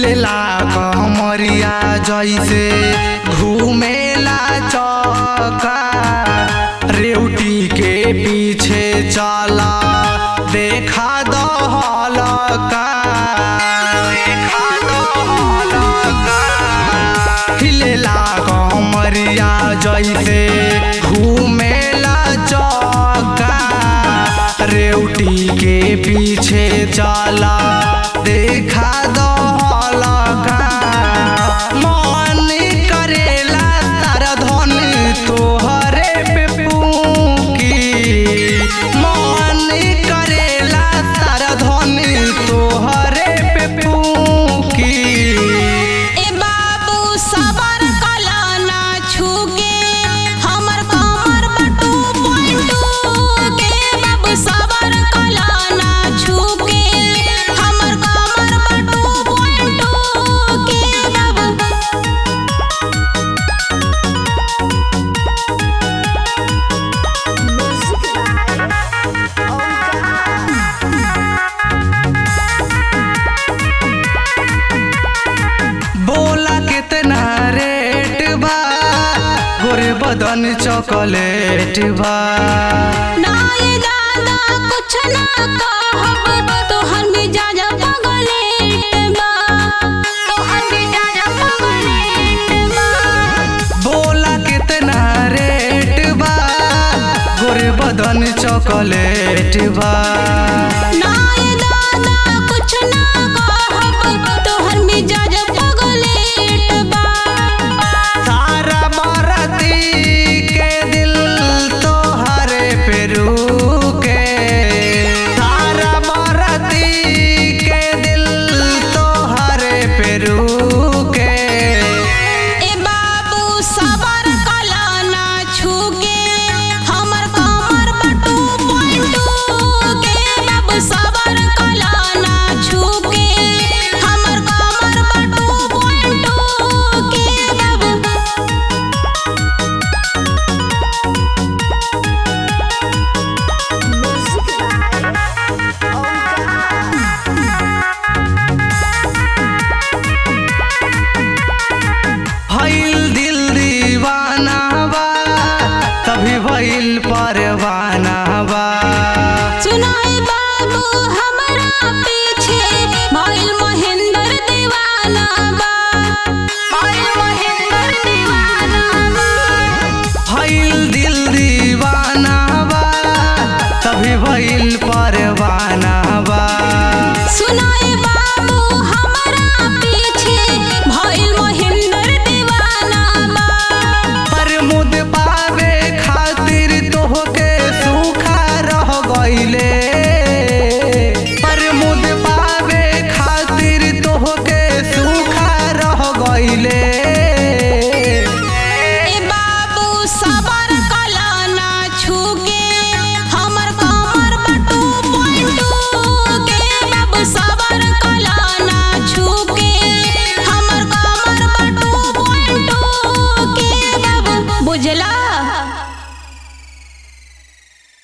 हिलेला कमरिया जैसे घूमेला चौका रेवटी के पीछे चला देखा दहलका देखा दहलका हिलेला कमरिया जैसे घूमेला चौका रेवटी के पीछे चला देखा दहलका मन करेला तारा धन तोहरे पे पूकी मन करेला तारा धन तोहरे पे पूकी ए बाबू सबर कला ना छूके हमर कमर बटू पलटू के बाबू सबर कला ना छूके हमर कमर बटू पलटू के बाबू बोला कितना रेट बा गोरे बदन चॉकलेट बा ना ये दादा कुछ ना कहब तोहर मिजाज पगलेट बा तोहर मिजाज पगलेट बा बोला कितना रेट बा गोरे बदन चॉकलेट बा ना ये दादा कुछ ना